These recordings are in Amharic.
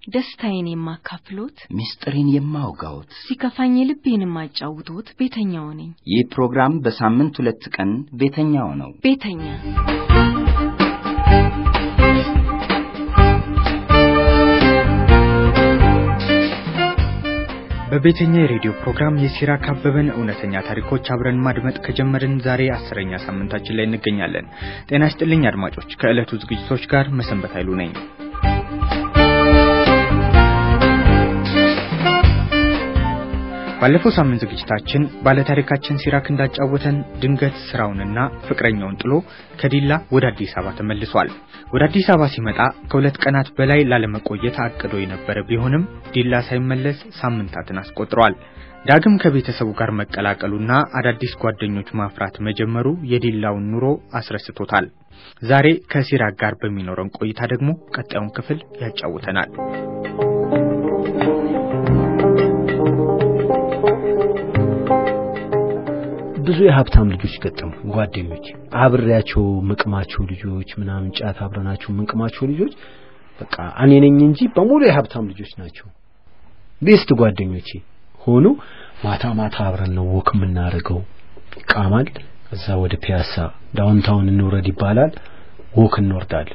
ደስታዬን የማካፍሎት፣ ምስጢሬን የማውጋዎት ሲከፋኝ ልቤን የማጫውቶት ቤተኛው ነኝ። ይህ ፕሮግራም በሳምንት ሁለት ቀን ቤተኛው ነው። ቤተኛ በቤተኛ የሬዲዮ ፕሮግራም የሲራክ አበበን እውነተኛ ታሪኮች አብረን ማድመጥ ከጀመርን ዛሬ አስረኛ ሳምንታችን ላይ እንገኛለን። ጤና ይስጥልኝ አድማጮች፣ ከዕለቱ ዝግጅቶች ጋር መሰንበት ኃይሉ ነኝ። ባለፈው ሳምንት ዝግጅታችን ባለታሪካችን ሲራክ እንዳጫወተን ድንገት ስራውንና ፍቅረኛውን ጥሎ ከዲላ ወደ አዲስ አበባ ተመልሷል። ወደ አዲስ አበባ ሲመጣ ከሁለት ቀናት በላይ ላለመቆየት አቅዶ የነበረ ቢሆንም ዲላ ሳይመለስ ሳምንታትን አስቆጥሯል። ዳግም ከቤተሰቡ ጋር መቀላቀሉና አዳዲስ ጓደኞች ማፍራት መጀመሩ የዲላውን ኑሮ አስረስቶታል። ዛሬ ከሲራክ ጋር በሚኖረን ቆይታ ደግሞ ቀጣዩን ክፍል ያጫውተናል። ብዙ የሀብታም ልጆች ገጠሙ ጓደኞች አብሬያቸው ምቅማቸው ልጆች ምናምን ጫት አብረናቸው ምንቅማቸው ልጆች በቃ እኔ ነኝ እንጂ በሙሉ የሀብታም ልጆች ናቸው። ቤስት ጓደኞቼ ሆኑ። ማታ ማታ አብረን ነው ወክ የምናደርገው። ይቃማል። እዛ ወደ ፒያሳ ዳውንታውን እንውረድ ይባላል። ወክ እንወርዳለን።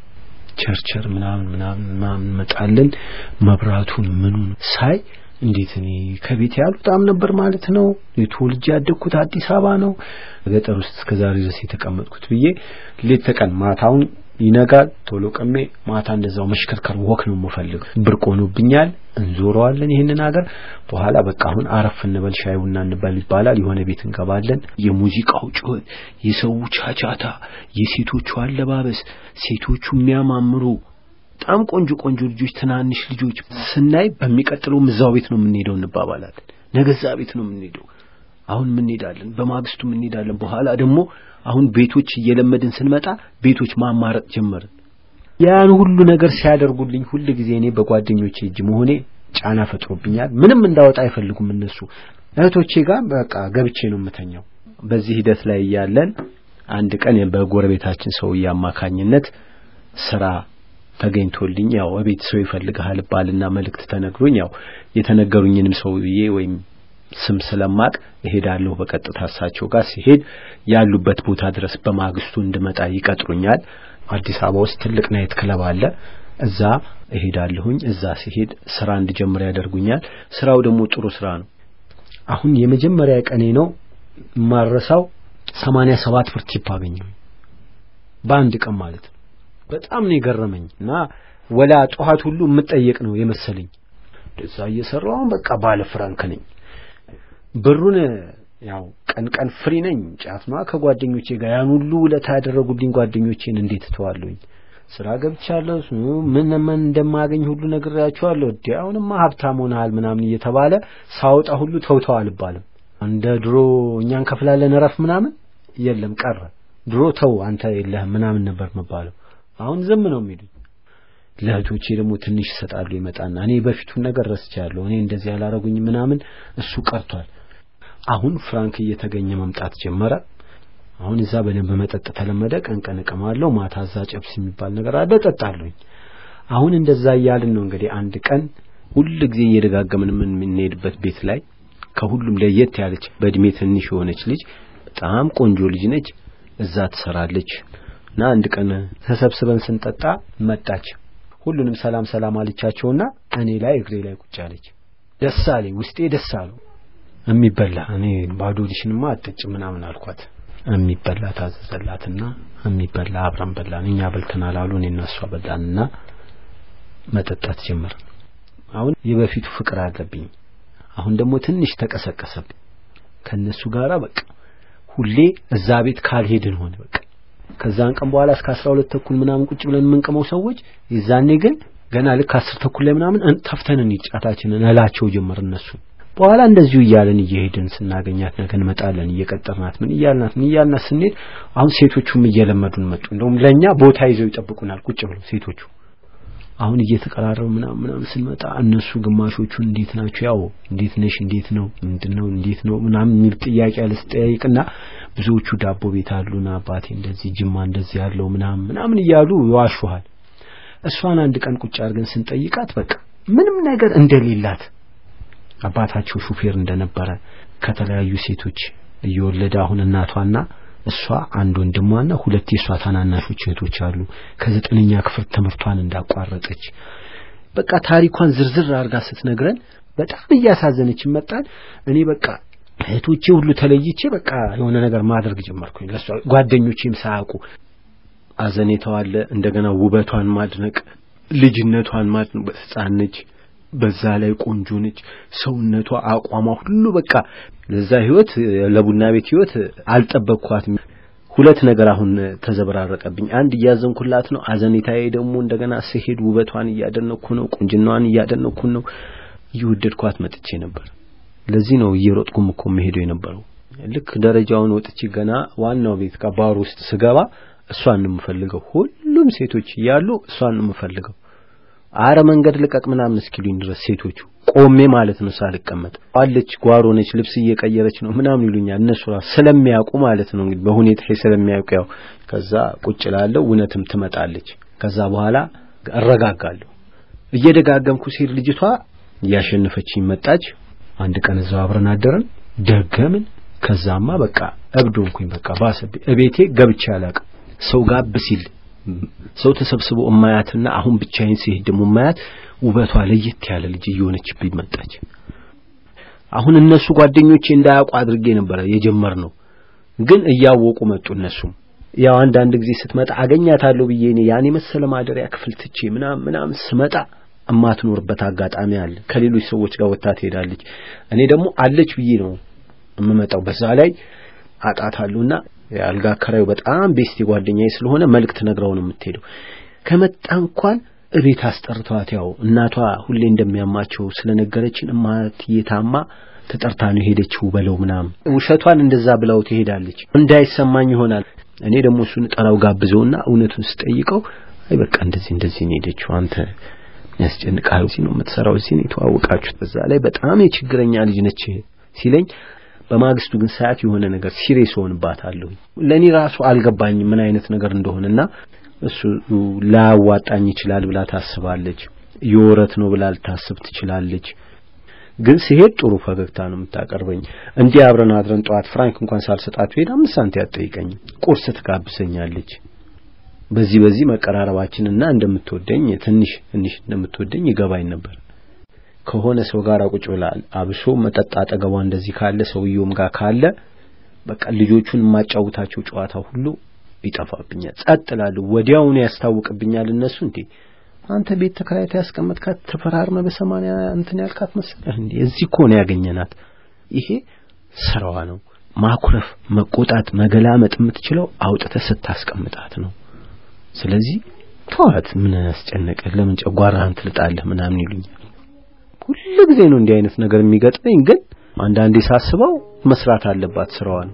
ቸርቸር ምናምን ምናምን ምናምን እንመጣለን። መብራቱን ምኑን ሳይ እንዴት እኔ ከቤት ያልወጣም ነበር ማለት ነው። የተወልጄ ያደግኩት አዲስ አበባ ነው። ገጠር ውስጥ እስከዛሬ ድረስ የተቀመጥኩት ብዬ ሌት ተቀን ማታውን ይነጋል ቶሎ ቀሜ ማታ እንደዛው መሽከርከር ወክ ነው የምፈልግ። ብርቅ ሆኖብኛል። እንዞረዋለን ይህንን ሀገር። በኋላ በቃ አሁን አረፍ እንበል ሻይ ቡና እንበል ይባላል። የሆነ ቤት እንገባለን። የሙዚቃው ጩኸት፣ የሰው ቻቻታ፣ የሴቶቹ አለባበስ፣ ሴቶቹ የሚያማምሩ በጣም ቆንጆ ቆንጆ ልጆች፣ ትናንሽ ልጆች ስናይ በሚቀጥለው እዛው ቤት ነው የምንሄደው እንባባላለን። ነገ እዛ ቤት ነው የምንሄደው። አሁን እንሄዳለን፣ በማግስቱ እንሄዳለን። በኋላ ደግሞ አሁን ቤቶች እየለመድን ስንመጣ ቤቶች ማማረጥ ጀመርን። ያን ሁሉ ነገር ሲያደርጉልኝ ሁል ጊዜ እኔ በጓደኞቼ እጅ መሆኔ ጫና ፈጥሮብኛል። ምንም እንዳወጣ አይፈልጉም እነሱ። እህቶቼ ጋር በቃ ገብቼ ነው የምተኛው። በዚህ ሂደት ላይ እያለን አንድ ቀን በጎረቤታችን ሰውዬ አማካኝነት ስራ ተገኝቶልኝ ያው እቤት ሰው ይፈልግሃል ባልና መልእክት ተነግሮኝ ያው የተነገሩኝንም ሰውዬ ወይም ስም ስለማቅ እሄዳለሁ። በቀጥታ እሳቸው ጋር ሲሄድ ያሉበት ቦታ ድረስ በማግስቱ እንድመጣ ይቀጥሩኛል። አዲስ አበባ ውስጥ ትልቅ ናይት ክለብ አለ። እዛ እሄዳለሁኝ። እዛ ሲሄድ ስራ እንድጀምር ያደርጉኛል። ስራው ደግሞ ጥሩ ስራ ነው። አሁን የመጀመሪያ ቀኔ ነው ማረሳው። ሰማንያ ሰባት ብር ቲፕ አገኘሁ በአንድ ቀን ማለት ነው። በጣም ነው የገረመኝ እና ወላ ጠዋት ሁሉ የምጠየቅ ነው የመሰለኝ። እዛ እየሰራሁ በቃ ባለ ፍራንክ ነኝ። ብሩን ያው ቀን ቀን ፍሪ ነኝ። ጫት ነዋ ከጓደኞቼ ጋር ያን ሁሉ ውለታ ያደረጉልኝ ጓደኞቼን እንዴት እተዋለሁኝ? ስራ ገብቻለሁ። ምን ምን እንደማገኝ ሁሉ ነግሬያቸዋለሁ። እዲ አሁንማ ሀብታም ሆነሃል ምናምን እየተባለ ሳወጣ ሁሉ ተውተው አልባልም። እንደ ድሮ እኛ እንከፍላለን እረፍ ምናምን የለም ቀረ። ድሮ ተው አንተ የለህም ምናምን ነበር መባለው። አሁን ዝም ነው የሚሉኝ። ለእህቶቼ ደግሞ ትንሽ ይሰጣሉ ይመጣና እኔ በፊቱን ነገር ረስቻለሁ። እኔ እንደዚህ ያላረጉኝ ምናምን እሱ ቀርቷል። አሁን ፍራንክ እየተገኘ መምጣት ጀመረ። አሁን እዛ በደንብ መጠጥ ተለመደ። ቀን ቀን እቀማለሁ፣ ማታ እዛ ጨብስ የሚባል ነገር አለ እጠጣለሁኝ። አሁን እንደዛ እያልን ነው እንግዲህ አንድ ቀን ሁል ጊዜ እየደጋገምን የምንሄድበት ቤት ላይ ከሁሉም ለየት ያለች በእድሜ ትንሽ የሆነች ልጅ በጣም ቆንጆ ልጅ ነች። እዛ ትሰራለች እና አንድ ቀን ተሰብስበን ስንጠጣ መጣች። ሁሉንም ሰላም ሰላም አለቻቸውና እኔ ላይ እግሬ ላይ ቁጭ አለች። ደስ አለኝ፣ ውስጤ ደስ አለው። የሚበላ እኔ ባዶ ዲሽንማ አትጠጭ ምናምን አልኳት። የሚበላ ታዘዘላትና የሚበላ አብረን በላን። እኛ በልተናል አሉ። እኔና እሷ በላንና መጠጣት ጀመርን። አሁን የበፊቱ ፍቅር አለብኝ። አሁን ደግሞ ትንሽ ተቀሰቀሰብኝ ከነሱ ጋራ በቃ ሁሌ እዛ ቤት ካልሄድን ሆነ በቃ ከዛን ቀን በኋላ እስከ አስራ ሁለት ተኩል ምናምን ቁጭ ብለን የምንቅመው ሰዎች የዛኔ ግን ገና ልክ አስር ተኩል ላይ ምናምን ተፍተን እንሂድ ጫታችንን እላቸው ጀመር እነሱ በኋላ እንደዚሁ እያለን እየሄድን ስናገኛት ነገ እንመጣለን እየቀጠርናት ምን እያልናት ምን እያልናት ስንሄድ አሁን ሴቶቹም እየለመዱን መጡ እንደውም ለእኛ ቦታ ይዘው ይጠብቁናል ቁጭ ብለው ሴቶቹ አሁን እየተቀራረቡ ምናምን ምናምን ስንመጣ እነሱ ግማሾቹ እንዴት ናቸው ያው እንዴት ነሽ እንዴት ነው ምንድነው እንዴት ነው ምናምን የሚል ጥያቄ ያለ ስጠያይቅና ብዙዎቹ ዳቦ ቤት አሉና አባቴ እንደዚህ ጅማ እንደዚህ ያለው ምናምን ምናምን እያሉ ይዋሹሃል እሷን አንድ ቀን ቁጭ አድርገን ስንጠይቃት በቃ ምንም ነገር እንደሌላት አባታቸው ሹፌር እንደነበረ ከተለያዩ ሴቶች እየወለደ አሁን እናቷና እሷ አንድ ወንድሟና ሁለት የእሷ ታናናሾች እህቶች አሉ። ከዘጠነኛ ክፍል ትምህርቷን እንዳቋረጠች በቃ ታሪኳን ዝርዝር አድርጋ ስትነግረን በጣም እያሳዘነች መጣን። እኔ በቃ እህቶቼ ሁሉ ተለይቼ በቃ የሆነ ነገር ማድረግ ጀመርኩኝ። ለሷ ጓደኞቼም ሳያውቁ አዘኔታው አለ። እንደገና ውበቷን ማድነቅ፣ ልጅነቷን ማድነቅ። ሕፃን ነች፣ በዛ ላይ ቆንጆ ነች። ሰውነቷ፣ አቋሟ ሁሉ በቃ ለዛ ህይወት ለቡና ቤት ህይወት አልጠበቅኳትም። ሁለት ነገር አሁን ተዘበራረቀብኝ። አንድ እያዘንኩላት ነው። አዘኔታዬ ደግሞ እንደገና ስሄድ ውበቷን እያደነኩ ነው፣ ቁንጅናዋን እያደነኩ ነው። እየወደድኳት መጥቼ ነበር። ለዚህ ነው እየሮጥኩም እኮ መሄደው የነበረው። ልክ ደረጃውን ወጥቼ ገና ዋናው ቤት ከባሩ ውስጥ ስገባ እሷን ነው የምፈልገው። ሁሉም ሴቶች እያሉ እሷን ነው የምፈልገው። አረ መንገድ ልቀቅ ምናምን እስኪሉኝ ድረስ ሴቶቹ ቆሜ ማለት ነው ሳልቀመጥ አለች ጓሮ ነች ልብስ እየቀየረች ነው ምናምን ይሉኛል። እነሱ ራሱ ስለሚያውቁ ማለት ነው እንግዲህ በሁኔታ ስለሚያውቁ ያው ከዛ ቁጭ ላለው እውነትም ትመጣለች። ከዛ በኋላ እረጋጋለሁ። እየደጋገምኩ ሲሄድ ልጅቷ እያሸነፈችኝ መጣች። አንድ ቀን እዛው አብረን አደረን ደገምን። ከዛማ በቃ እብድ ሆንኩኝ። በቃ ባሰብኝ። እቤቴ ገብቼ አላውቅም። ሰው ጋብ ሲል ሰው ተሰብስቦ እማያትና አሁን ብቻዬን ሲሄድ ደግሞ እማያት ውበቷ ለየት ያለ ልጅ እየሆነችብኝ መጣች። አሁን እነሱ ጓደኞቼ እንዳያውቁ አድርጌ ነበረ የጀመርነው፣ ግን እያወቁ መጡ እነሱም። ያው አንዳንድ ጊዜ ስትመጣ አገኛታለሁ ብዬ እኔ ያን የመሰለ ማደሪያ ክፍል ትቼ ምናምን ምናምን ስመጣ እማትኖርበት አጋጣሚ አለ። ከሌሎች ሰዎች ጋር ወጥታ ትሄዳለች። እኔ ደግሞ አለች ብዬ ነው የምመጣው። በዛ ላይ አጣታለሁና የአልጋ አከራዩ በጣም ቤስቲ ጓደኛዬ ስለሆነ መልእክት ነግረው ነው የምትሄደው። ከመጣ እንኳን እቤት አስጠርተዋት ያው እናቷ ሁሌ እንደሚያማቸው ስለነገረችን እማትዬ ታማ ተጠርታ ነው የሄደችው በለው ምናምን ውሸቷን እንደዛ ብላው ትሄዳለች። እንዳይሰማኝ ይሆናል። እኔ ደግሞ እሱን ጠራው ጋብዘውና እውነቱን ስጠይቀው አይ በቃ እንደዚህ እንደዚህ ነው የሄደችው አንተ ያስጨንቃል እዚህ ነው የምትሰራው እዚህ ነው የተዋወቃችሁት በዛ ላይ በጣም የችግረኛ ልጅ ነች ሲለኝ በማግስቱ ግን ሰዓት የሆነ ነገር ሲሪየስ ሆንባታለሁ ለኔ ራሱ አልገባኝ ምን አይነት ነገር እንደሆነና እሱ ላያዋጣኝ ይችላል ብላ ታስባለች የወረት ነው ብላ ልታስብ ትችላለች ግን ሲሄድ ጥሩ ፈገግታ ነው የምታቀርበኝ እንዲህ አብረን አድረን ጠዋት ፍራንክ እንኳን ሳልሰጣት ሄድ አምስት ሳንቲ አትጠይቀኝ ቁርስ ትጋብዘኛለች በዚህ በዚህ መቀራረባችንና እንደምትወደኝ ትንሽ ትንሽ እንደምትወደኝ ይገባኝ ነበር ከሆነ ሰው ጋር ቁጭ ብላ አብሶ መጠጥ አጠገቧ እንደዚህ ካለ ሰውየውም ጋር ካለ በቃ ልጆቹን የማጫውታቸው ጨዋታ ሁሉ ይጠፋብኛል ጸጥ እላለሁ ወዲያውኑ ያስታውቅብኛል እነሱ እንዴ አንተ ቤት ተከራይታ ያስቀመጥካት ተፈራርመ በሰማንያ እንትን ያልካት መሰለህ እንዴ እዚህ እኮ ነው ያገኘናት ይሄ ስራዋ ነው ማኩረፍ መቆጣት መገላመጥ የምትችለው አውጥተህ ስታስቀምጣት ነው ስለዚህ ተዋት ምን ያስጨነቀህ ለምን ጨጓራህን ትልጣለህ ምናምን ይሉኛል ሁሉ ጊዜ ነው እንዲህ አይነት ነገር የሚገጥመኝ ግን አንዳንዴ ሳስበው መስራት አለባት ስራዋን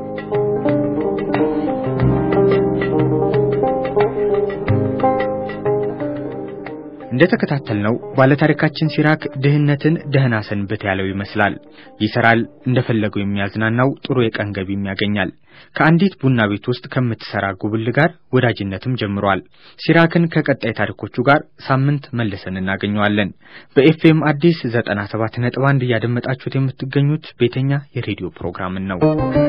እንደተከታተልነው ባለታሪካችን ሲራክ ድህነትን ደህና ሰንብት ያለው ይመስላል። ይሰራል፣ እንደፈለገው የሚያዝናናው ጥሩ የቀን ገቢም ያገኛል። ከአንዲት ቡና ቤት ውስጥ ከምትሰራ ጉብል ጋር ወዳጅነትም ጀምሯል። ሲራክን ከቀጣይ ታሪኮቹ ጋር ሳምንት መልሰን እናገኘዋለን። በኤፍኤም አዲስ 97 ነጥብ 1 እያደመጣችሁት የምትገኙት ቤተኛ የሬዲዮ ፕሮግራምን ነው።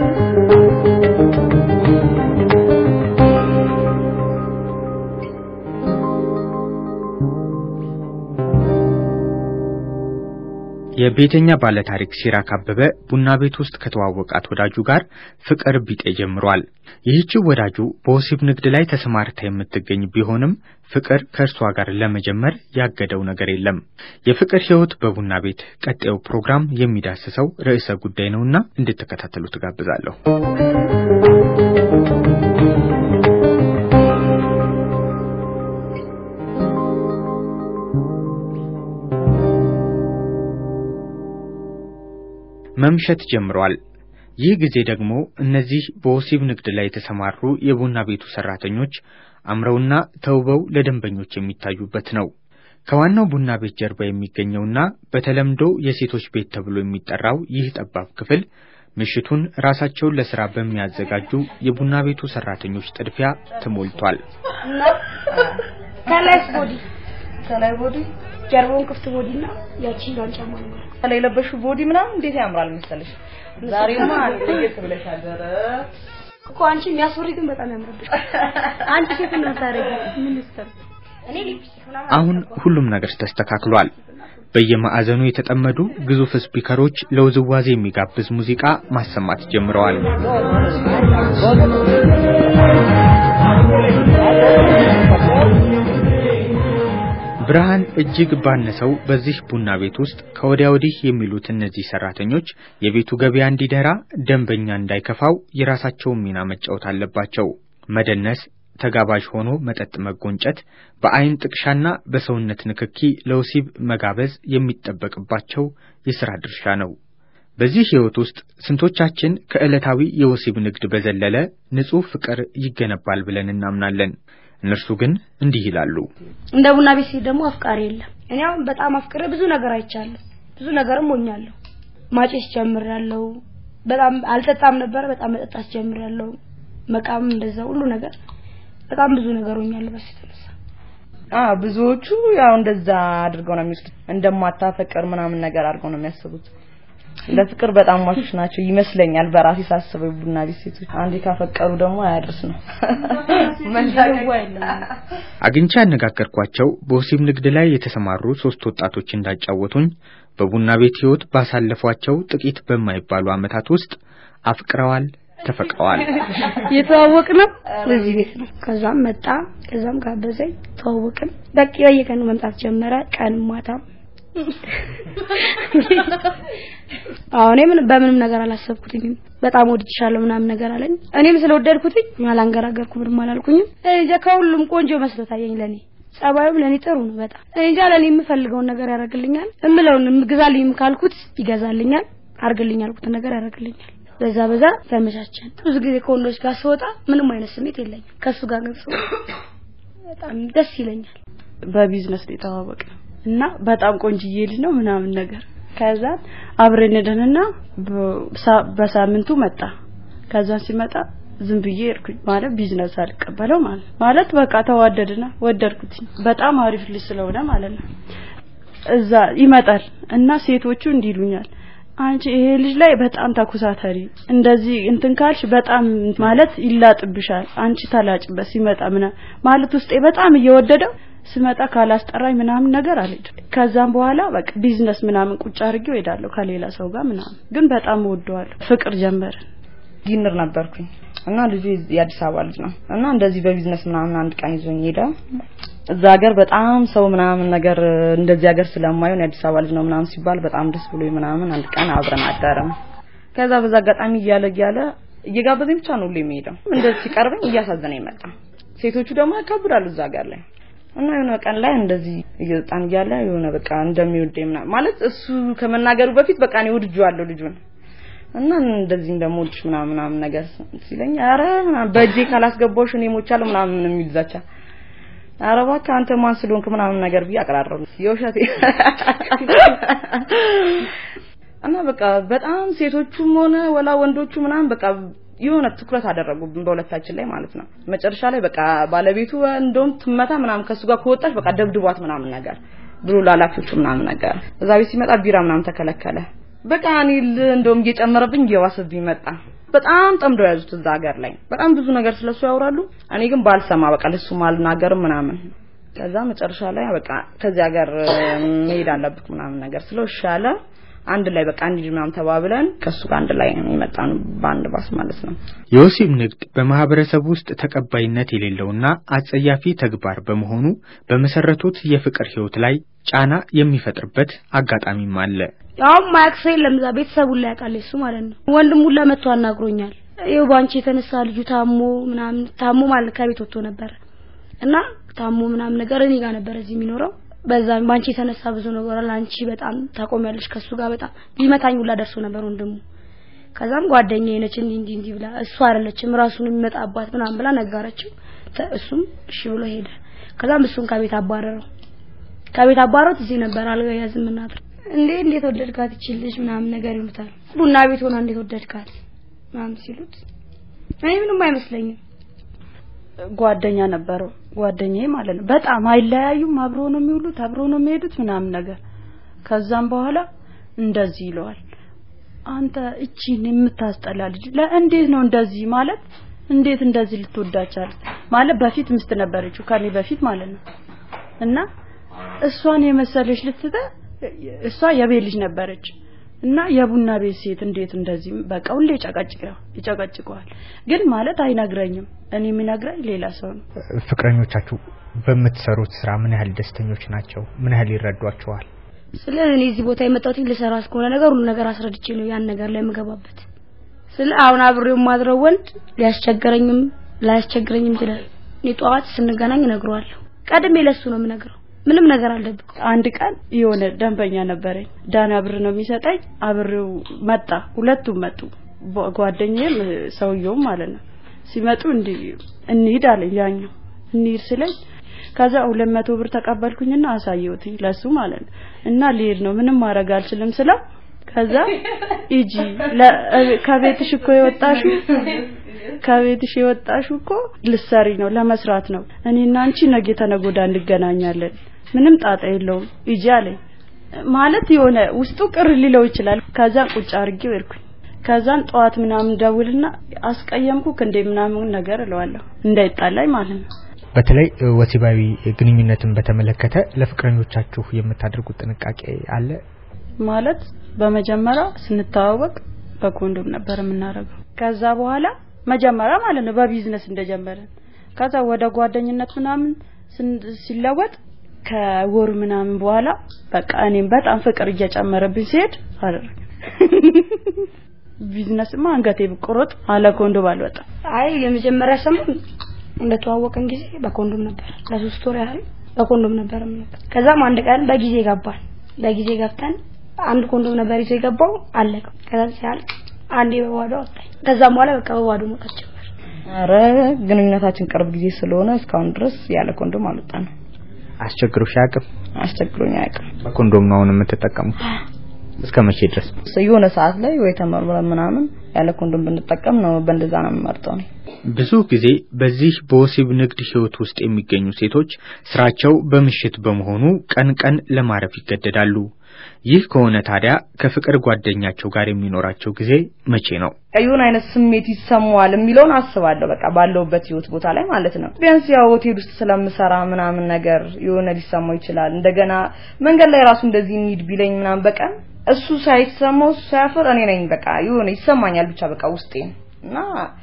የቤተኛ ባለታሪክ ሲራክ አበበ ቡና ቤት ውስጥ ከተዋወቃት ወዳጁ ጋር ፍቅር ቢጤ ጀምሯል። ይህችው ወዳጁ በወሲብ ንግድ ላይ ተሰማርታ የምትገኝ ቢሆንም ፍቅር ከእርሷ ጋር ለመጀመር ያገደው ነገር የለም። የፍቅር ሕይወት በቡና ቤት ቀጣዩ ፕሮግራም የሚዳስሰው ርዕሰ ጉዳይ ነውና እንድትከታተሉ ትጋብዛለሁ። መምሸት ጀምሯል። ይህ ጊዜ ደግሞ እነዚህ በወሲብ ንግድ ላይ የተሰማሩ የቡና ቤቱ ሰራተኞች አምረውና ተውበው ለደንበኞች የሚታዩበት ነው። ከዋናው ቡና ቤት ጀርባ የሚገኘውና በተለምዶ የሴቶች ቤት ተብሎ የሚጠራው ይህ ጠባብ ክፍል ምሽቱን ራሳቸውን ለስራ በሚያዘጋጁ የቡና ቤቱ ሰራተኞች ጥድፊያ ተሞልቷል። ከላይስ ቦዲ ከላይ ቦዲ ጀርባውን ክፍት ቦዲ እና ያቺኛውን ጫማ ነው ማለት ነው። ከላይ የለበሽው ቦዲ ምናምን እንዴት ያምራል መሰለሽ። ዛሬማ ለየት ብለሻል። ኧረ እኮ አንቺ የሚያስፈሪ ግን በጣም ያምርብሽ። አንቺ ሴት ነው ታረጊ ምን ይስተር እኔ ሊፕስቲክ ምናምን አሁን ሁሉም ነገር ተስተካክሏል። በየማዕዘኑ የተጠመዱ ግዙፍ ስፒከሮች ለውዝዋዜ የሚጋብዝ ሙዚቃ ማሰማት ጀምረዋል። ብርሃን እጅግ ባነሰው በዚህ ቡና ቤት ውስጥ ከወዲያ ወዲህ የሚሉት እነዚህ ሰራተኞች የቤቱ ገበያ እንዲደራ፣ ደንበኛ እንዳይከፋው የራሳቸውን ሚና መጫወት አለባቸው። መደነስ፣ ተጋባዥ ሆኖ መጠጥ መጎንጨት፣ በአይን ጥቅሻና በሰውነት ንክኪ ለወሲብ መጋበዝ የሚጠበቅባቸው የሥራ ድርሻ ነው። በዚህ ሕይወት ውስጥ ስንቶቻችን ከዕለታዊ የወሲብ ንግድ በዘለለ ንጹሕ ፍቅር ይገነባል ብለን እናምናለን? እነርሱ ግን እንዲህ ይላሉ። እንደ ቡና ቤት ሲሄድ ደግሞ አፍቃሪ የለም። እኔ አሁን በጣም አፍቅሬ ብዙ ነገር አይቻለሁ፣ ብዙ ነገርም ሆኛለሁ። ማጨስ ጀምሬያለሁ። በጣም አልጠጣም ነበረ፣ በጣም መጠጣት ጀምሬያለሁ። መቃም እንደዛ ሁሉ ነገር በጣም ብዙ ነገር ሆኛለሁ በሱ የተነሳ። አ ብዙዎቹ ያው እንደዛ አድርገው ነው የሚወስዱት። እንደማታፈቅር ምናምን ነገር አድርገው ነው የሚያስቡት። ለፍቅር በጣም ሟቾች ናቸው ይመስለኛል። በራሴ ሳስበው ቡና ቤት ሴቶች አንዴ ካፈቀሩ ደግሞ አያድርስ ነው አግኝቼ ያነጋገርኳቸው በወሲብ ንግድ ላይ የተሰማሩ ሶስት ወጣቶች እንዳጫወቱኝ በቡና ቤት ሕይወት ባሳለፏቸው ጥቂት በማይባሉ ዓመታት ውስጥ አፍቅረዋል፣ ተፈቅረዋል። የተዋወቅነው በዚህ ቤት ነው። ከዛም መጣ፣ ከዛም ጋበዘኝ፣ ተዋወቅን። በቃ በየቀኑ መምጣት ጀመረ፣ ቀን ማታም። አሁን ምን በምንም ነገር አላሰብኩትኝም። በጣም ወድቻለሁ ምናምን ነገር አለኝ። እኔም ስለወደድኩትኝ አላንገራገርኩም፣ ምንም አላልኩኝም። እኔ እንጃ ከሁሉም ቆንጆ መስሎ ታየኝ ለኔ። ጸባዩም ለኔ ጥሩ ነው በጣም። እኔ እንጃ ለኔ የምፈልገውን ነገር ያደርግልኛል። እምለውን ግዛልኝም ካልኩት ይገዛልኛል፣ አርግልኝ ያልኩትን ነገር ያደርግልኛል። በዛ በዛ ተመቻቸን። ብዙ ጊዜ ከወንዶች ጋር ስወጣ ምንም አይነት ስሜት የለኝም። ከሱ ጋር ግን ስወጣ በጣም ደስ ይለኛል። በቢዝነስ ነው የተዋወቅነው እና በጣም ቆንጅዬ ልጅ ነው ምናምን ነገር ከዛ አብረን ሄደንና በሳምንቱ መጣ። ከዛን ሲመጣ ዝም ብዬ እርኩኝ ማለት ቢዝነስ አልቀበለው ማለት ማለት በቃ ተዋደድና ወደድኩት። በጣም አሪፍ ልጅ ስለሆነ ማለት ነው። እዛ ይመጣል እና ሴቶቹ እንዲሉኛል አንቺ ይሄ ልጅ ላይ በጣም ተኩሳተሪ እንደዚህ እንትን ካልሽ በጣም ማለት ይላጥብሻል። አንቺ ተላጭበት ሲመጣ ምና ማለት ውስጤ በጣም እየወደደው ስመጣ ካላስጠራኝ ምናምን ነገር አልሄድም። ከዛም በኋላ በቃ ቢዝነስ ምናምን ቁጭ አድርጌው ሄዳለሁ ከሌላ ሰው ጋር ምናምን፣ ግን በጣም እወደዋለሁ። ፍቅር ጀመርን። ጊንር ነበርኩኝ እና ልጁ የአዲስ አበባ ልጅ ነው እና እንደዚህ በቢዝነስ ምናምን አንድ ቀን ይዞኝ ሄደ። እዛ ሀገር በጣም ሰው ምናምን ነገር እንደዚህ ሀገር ስለማይሆን የአዲስ አበባ ልጅ ነው ምናምን ሲባል በጣም ደስ ብሎ ምናምን አንድ ቀን አብረን አደረን። ከዛ በዛ አጋጣሚ እያለ እያለ እየጋበዘኝ ብቻ ነው ሁሌ የሚሄደው። እንደዚህ ሲቀርበኝ እያሳዘነኝ መጣ። ሴቶቹ ደግሞ ያካብዳሉ እዛ ሀገር ላይ እና የሆነ ቀን ላይ እንደዚህ እየወጣን እያለ የሆነ በቃ እንደሚወደኝ ምናምን ማለት እሱ ከመናገሩ በፊት በቃ እኔ ወድጄዋለሁ ልጁን እና እንደዚህ እንደምወድሽ ምናምን ምናምን ነገር ሲለኝ ኧረ ምናምን በእጄ ካላስገባሁሽ እኔ ሞቻለሁ ምናምን የሚል ዛቻ ኧረ እባክህ አንተ ማን ስለሆንክ ምናምን ነገር ብዬ አቀራረቡ የውሸቴ እና በቃ በጣም ሴቶቹም ሆነ ወላ ወንዶቹ ምናምን በቃ የሆነ ትኩረት አደረጉብን በሁለታችን ላይ ማለት ነው። መጨረሻ ላይ በቃ ባለቤቱ እንደውም ትመታ ምናምን ከሱ ጋር ከወጣች በቃ ደብድቧት ምናምን ነገር ብሎ ላላፊዎቹ ምናምን ነገር እዛ ቤት ሲመጣ ቢራ ምናምን ተከለከለ። በቃ እኔ እንደውም እየጨመረብኝ እየዋሰብኝ መጣ። በጣም ጠምደው ያዙት እዛ ሀገር ላይ በጣም ብዙ ነገር ስለሱ ያወራሉ። እኔ ግን ባልሰማ በቃ ለሱ አልናገርም ምናምን። ከዛ መጨረሻ ላይ በቃ ከዚህ ሀገር መሄድ አለብክ ምናምን ነገር ስለው እሺ አለ። አንድ ላይ በቃ እንሂድ ምናምን ተባብለን ከሱ ጋር አንድ ላይ የመጣን በአንድ ባስ ማለት ነው። የወሲብ ንግድ በማህበረሰብ ውስጥ ተቀባይነት የሌለውና አጸያፊ ተግባር በመሆኑ በመሰረቱት የፍቅር ህይወት ላይ ጫና የሚፈጥርበት አጋጣሚም አለ። ያውም ማያቅ ሰው የለም እዛ ቤተሰቡን ላይ ያውቃል እሱ ማለት ነው። ወንድሙን ለመጥቶ አናግሮኛል። ይኸው ባንቺ የተነሳ ልጁ ታሞ ምናምን ታሞ ማለት ከቤት ወጥቶ ነበር እና ታሞ ምናምን ነገር እኔ ጋር ነበር እዚህ የሚኖረው በዛ ባንቺ የተነሳ ብዙ ነገር አለ። አንቺ በጣም ታቆሚያለሽ ከሱ ጋር በጣም ሊመታኝ ሁላ ደርሶ ነበር ወንድሙ። ከዛም ጓደኛዬ ነች እንዲህ እንዲህ እንዲህ ብላ እሱ አይደለችም ራሱን የሚመጣባት ምናምን ብላ ነገረችው። እሱም እሺ ብሎ ሄደ። ከዛም እሱን ከቤት አባረረው። ከቤት አባረሩት። እዚህ ነበር አልጋ ያዝም እናት እንዴ እንዴት ወደድካት ይችልሽ ምናምን ነገር ይሉታል። ቡና ቤት ሆና እንዴት ወደድካት ምናምን ሲሉት እኔ ምንም አይመስለኝም ጓደኛ ነበረው ጓደኛዬ ማለት ነው። በጣም አይለያዩም። አብሮ ነው የሚውሉት፣ አብሮ ነው የሚሄዱት ምናምን ነገር። ከዛም በኋላ እንደዚህ ይለዋል፣ አንተ እቺን የምታስጠላ ልጅ ለእንዴት ነው እንደዚህ ማለት እንዴት እንደዚህ ልትወዳቻል ማለት በፊት ምስት ነበረችው ከኔ በፊት ማለት ነው እና እሷን የመሰለች ልትተ እሷ የቤት ልጅ ነበረች እና የቡና ቤት ሴት እንዴት እንደዚህ በቃ ሁሌ ይጨቀጭቀዋል ይጨቀጭቀዋል ግን ማለት አይነግረኝም እኔ የሚነግረኝ ሌላ ሰው ነው ፍቅረኞቻችሁ በምትሰሩት ስራ ምን ያህል ደስተኞች ናቸው? ምን ያህል ይረዷቸዋል? ስለ እኔ እዚህ ቦታ የመጣሁት ልሰራ እስከሆነ ነገር ሁሉ ነገር አስረድቼ ነው ያን ነገር ላይ የምገባበት። ስለ አሁን አብሬው የማድረው ወንድ ሊያስቸግረኝም ላያስቸግረኝም ይችላል። እኔ ጠዋት ስንገናኝ እነግረዋለሁ። ቀድሜ ለሱ ነው የምነግረው። ምንም ነገር አልደብቅም። አንድ ቀን የሆነ ደንበኛ ነበረኝ ዳና ብር ነው የሚሰጠኝ አብሬው መጣ ሁለቱም መጡ ጓ- ጓደኛዬም ሰውየውም ማለት ነው ሲመጡ እንዲህ እንሂድ አለኝ ያኛው እንሂድ ስለኝ ከዛ ሁለት መቶ ብር ተቀበልኩኝና አሳየሁትኝ ለሱ ማለት ነው እና ልሄድ ነው ምንም ማድረግ አልችልም ስለው ከዛ ሂጂ ለ- ከቤትሽ እኮ የወጣሽው ከቤትሽ የወጣሽው እኮ ልሰሪ ነው ለመስራት ነው እኔና አንቺ ነገ ተነገ ወዲያ እንገናኛለን ምንም ጣጣ የለውም ሂጂ አለኝ ማለት የሆነ ውስጡ ቅር ሊለው ይችላል ከዛ ቁጭ አድርጌው ሄድኩኝ ከዛን ጠዋት ምናምን ደውልና አስቀየምኩክ እንደ ምናምን ነገር እለዋለሁ እንዳይጣላኝ ማለት ነው በተለይ እ፣ ወሲባዊ ግንኙነትን በተመለከተ ለፍቅረኞቻችሁ የምታደርጉት ጥንቃቄ አለ? ማለት በመጀመሪያ ስንተዋወቅ በኮንዶም ነበር የምናደርገው። ከዛ በኋላ መጀመሪያ ማለት ነው በቢዝነስ እንደጀመረን ከዛ ወደ ጓደኝነት ምናምን ስን- ሲለወጥ ከወር ምናምን በኋላ በቃ እኔም በጣም ፍቅር እየጨመረብኝ ሲሄድ አደረገ። ቢዝነስማ አንገቴ ብቆረጥ አለ ኮንዶም አልወጣም። አይ የመጀመሪያ ሰሞን እንደተዋወቅን ጊዜ በኮንዶም ነበር። ለሶስት ወር ያህል በኮንዶም ነበር የምንወጣው። ከዛም አንድ ቀን በጊዜ ገባን። በጊዜ ገብተን አንድ ኮንዶም ነበር ይዞ የገባው አለቀ። ከዛ ሲያልቅ አንዴ በባዶ ወጣኝ። ከዛም በኋላ በቃ በባዶ መውጣት ጀመር። ኧረ ግንኙነታችን ቅርብ ጊዜ ስለሆነ እስካሁን ድረስ ያለ ኮንዶም አልወጣንም። አስቸግሮሽ አያውቅም? አስቸግሮኝ አያውቅም። በኮንዶም ነው አሁን የምትጠቀሙት? እስከ መቼ ድረስ? የሆነ ሰዓት ላይ ወይ ተመርምረን ምናምን ያለ ኮንዶም ብንጠቀም ነው በእንደዛ ነው የምመርጠው እኔ። ብዙ ጊዜ በዚህ በወሲብ ንግድ ህይወት ውስጥ የሚገኙ ሴቶች ስራቸው በምሽት በመሆኑ ቀን ቀን ለማረፍ ይገደዳሉ። ይህ ከሆነ ታዲያ ከፍቅር ጓደኛቸው ጋር የሚኖራቸው ጊዜ መቼ ነው? የሆነ አይነት ስሜት ይሰማዋል የሚለውን አስባለሁ። በቃ ባለውበት ህይወት ቦታ ላይ ማለት ነው። ቢያንስ ያው ሆቴል ውስጥ ስለምሰራ ምናምን ነገር የሆነ ሊሰማው ይችላል። እንደገና መንገድ ላይ ራሱ እንደዚህ እንሂድ ቢለኝ ምናምን በቀን እሱ ሳይሰማው እሱ ሳያፍር እኔ ነኝ በቃ የሆነ ይሰማኛል ብቻ በቃ ውስጤን እና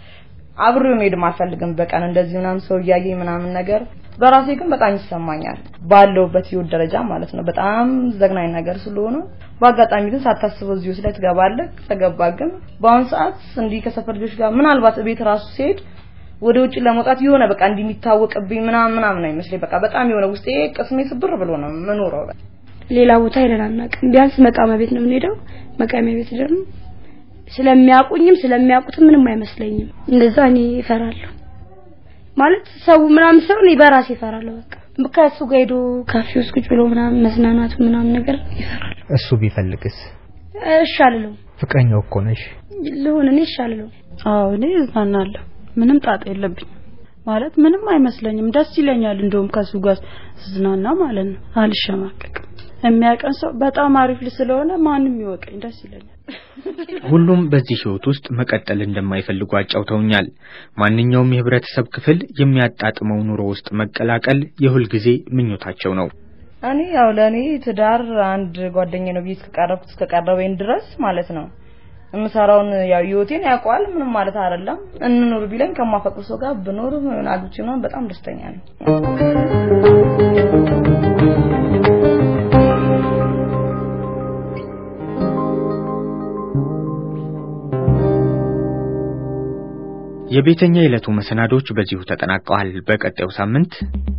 አብሬው መሄድም አልፈልግም። በቀን እንደዚህ ምናምን ሰው እያየኝ ምናምን ነገር በራሴ ግን በጣም ይሰማኛል። ባለውበት ህይወት ደረጃ ማለት ነው። በጣም ዘግናኝ ነገር ስለሆነ በአጋጣሚ ግን ሳታስበው እዚህ ውስጥ ላይ ትገባለህ። ተገባ ግን በአሁን ሰዓት እንዲህ ከሰፈር ልጆች ጋር ምናልባት ቤት ራሱ ሲሄድ ወደ ውጭ ለመውጣት የሆነ በቃ እንዲህ የሚታወቅብኝ ምናምን ምናምን ነው ይመስለኝ። በቃ በጣም የሆነ ውስጤ ቅስሜ ስብር ብሎ ነው የምኖረው። ሌላ ቦታ ሄደን አናውቅም። ቢያንስ መቃሚያ ቤት ነው የምንሄደው። መቃሚያ ቤት ደግሞ ስለሚያውቁኝም ስለሚያውቁትም ምንም አይመስለኝም። እንደዛ እኔ እፈራለሁ ማለት ሰው ምናምን ሰው እኔ በራሴ እፈራለሁ። በቃ ከእሱ ጋር ሄዶ ካፌ ውስጥ ቁጭ ብሎ ምናምን መዝናናቱ ምናምን ነገር ይፈራል። እሱ ቢፈልግስ? እሺ አልለውም። ፍቅረኛው እኮ ነሽ። ልሁን እኔ እሺ አልለውም። አዎ እኔ እዝናናለሁ። ምንም ጣጣ የለብኝም ማለት ምንም አይመስለኝም። ደስ ይለኛል እንደውም ከሱ ጋር ስዝናና ማለት ነው። አልሸማቀቅም። የሚያቀን ሰው በጣም አሪፍ ልጅ ስለሆነ ማንም ይወቀኝ ደስ ይለኛል። ሁሉም በዚህ ህይወት ውስጥ መቀጠል እንደማይፈልጉ አጫውተውኛል። ማንኛውም የህብረተሰብ ክፍል የሚያጣጥመው ኑሮ ውስጥ መቀላቀል የሁል ጊዜ ምኞታቸው ነው። እኔ ያው ለእኔ ትዳር አንድ ጓደኛ ነው ብዬ እስከቀረብኩት እስከቀረበኝ ድረስ ማለት ነው የምሰራውን ያው ህይወቴን ያውቀዋል። ምንም ማለት አይደለም። እንኑር ቢለኝ ከማፈቅር ሰው ጋር ብኖር አግብቼ ምናምን በጣም ደስተኛ ነኝ። የቤተኛ የዕለቱ መሰናዶች በዚሁ ተጠናቀዋል። በቀጣዩ ሳምንት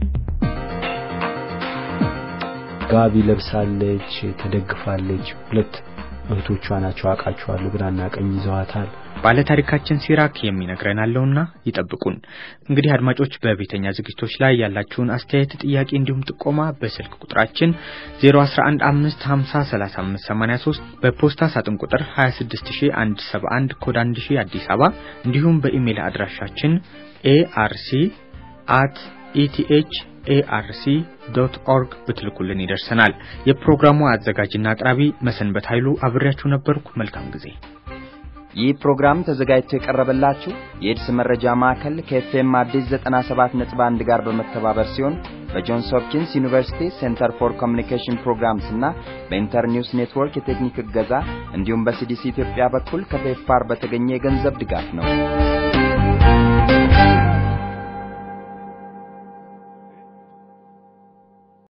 ጋቢ ለብሳለች፣ ተደግፋለች። ሁለት እህቶቿ ናቸው አውቃቸዋለሁ። ግራና ቀኝ ይዘዋታል። ባለታሪካችን ሲራክ የሚነግረን አለውና ይጠብቁን። እንግዲህ አድማጮች በቤተኛ ዝግጅቶች ላይ ያላችሁን አስተያየት፣ ጥያቄ እንዲሁም ጥቆማ በስልክ ቁጥራችን 0115503583 በፖስታ ሳጥን ቁጥር 26171 ኮድ 1000 አዲስ አበባ እንዲሁም በኢሜል አድራሻችን ኤአርሲ አት ኢቲኤች ኤአርሲ ዶት ኦርግ ብትልኩልን ይደርሰናል። የፕሮግራሙ አዘጋጅና አቅራቢ መሰንበት ኃይሉ አብሬያችሁ ነበርኩ። መልካም ጊዜ። ይህ ፕሮግራም ተዘጋጅቶ የቀረበላችሁ የኤድስ መረጃ ማዕከል ከኤፍኤም አዲስ 97.1 ጋር በመተባበር ሲሆን በጆንስ ሆፕኪንስ ዩኒቨርሲቲ ሴንተር ፎር ኮሚኒኬሽን ፕሮግራምስ እና በኢንተርኒውስ ኔትወርክ የቴክኒክ እገዛ እንዲሁም በሲዲሲ ኢትዮጵያ በኩል ከፔፕፋር በተገኘ የገንዘብ ድጋፍ ነው።